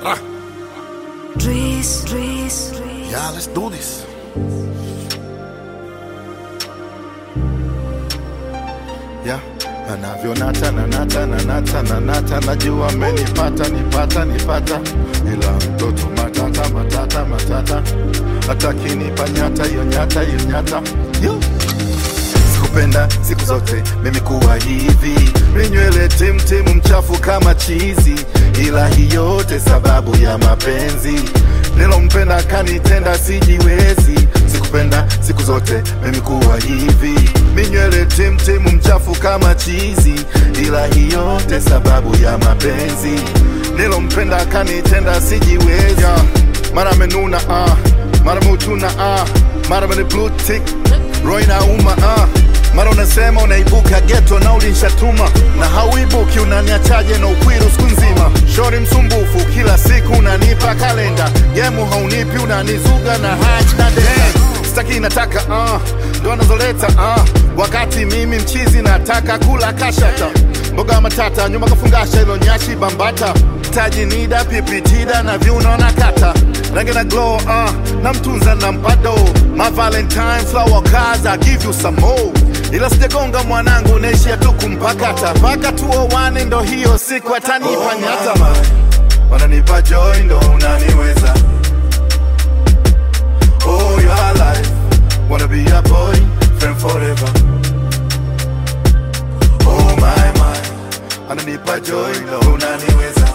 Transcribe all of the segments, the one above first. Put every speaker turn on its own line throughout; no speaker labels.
Dries, Dries, Dries.
Yeah, let's do this. Yeah. Anavyonata nanata nanata nanata, najua amenipata nipata nipata, ila mtoto matata matata matata, atakinipa nyata hiyo nyata hiyo nyata Yo. Sikupenda siku zote mimi kuwa hivi, minywele timtimu mchafu kama chizi, ila hii yote sababu ya mapenzi nilompenda kanitenda sijiwezi. Sikupenda siku zote mimi kuwa hivi, minywele timtimu mchafu kama chizi, ila hii yote sababu ya mapenzi nilompenda kanitenda sijiwezi. Yeah. Mara amenuna ah, mara mutuna ah, mara mene blue tick, roho inauma ah mara unasema unaibuka geto na ulinshatuma na hauibuki unaniachaje na ukwiru siku nzima shori msumbufu kila siku unanipa kalenda gemu haunipi unanizuga na haj na denda staki nataka uh, ndo anazoleta uh, wakati mimi mchizi nataka kula kashata mboga matata nyuma kafungasha ilo nyashi bambata taji nida pipitida na viuno na kata rangi na glow uh, na mtunza na mpado my valentine flower cars I give you some more ila sijagonga mwanangu naishia tu kumpakata mpaka tuowane ndo hiyo siku atanipa nyata wananipa joy ndo unaniweza oh your life wanna be a boy friend forever oh my my ananipa joy ndo unaniweza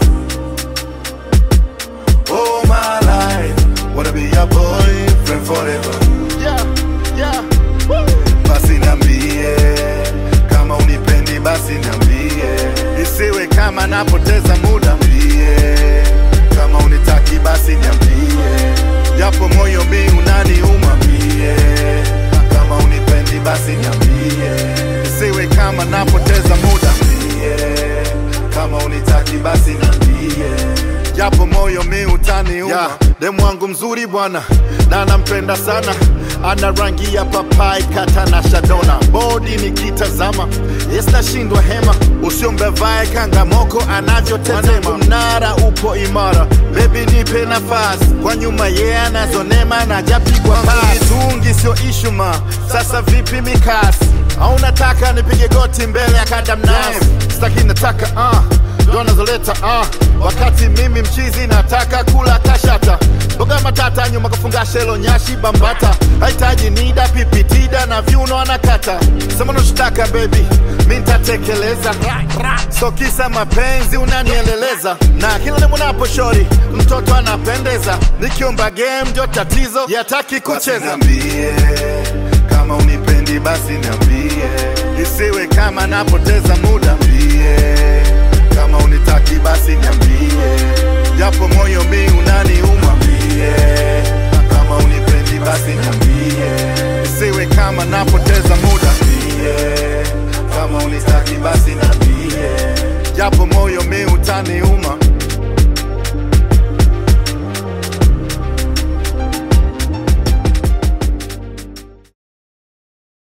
oh my life wanna be a boy friend forever yeah yeah Woo! basi niambie kama unipendi basi niambie isiwe kama napoteza muda mbie kama unitaki basi niambie japo moyo mi unaniuma mbie kama unipendi basi niambie isiwe kama napoteza muda mbie kama unitaki basi niambie japo moyo mi utaniuma yeah, demu wangu mzuri bwana na nampenda sana ana rangi ya papai kata na shadona bodi nikitazama yesnashindwa hema usiombevae kangamoko anavyotezema mnara upo imara bebi nipe nafasi kwa nyuma ye yeah, anazonema na japigwa tungi sio ishuma sasa vipi mikasi au nataka nipige goti mbele ya kadamnas staki nataka uh ndo nazoleta uh, wakati mimi mchizi nataka kula kashata mboga matata nyuma kafunga shelo nyashi bambata hahitaji nida pipitida na viuno anakata sema unachotaka baby mi ntatekeleza so kisa mapenzi unanieleleza na kila nimunapo shori mtoto anapendeza nikiomba game ndio tatizo yataki kucheza niambie kama unipendi basi niambie isiwe kama napoteza muda mbie kama unitaki basi niambie japo moyo mi unaniuma mbie kama unipendi basi niambie isiwe kama napoteza muda mbie kama unitaki basi niambie japo moyo mi utaniuma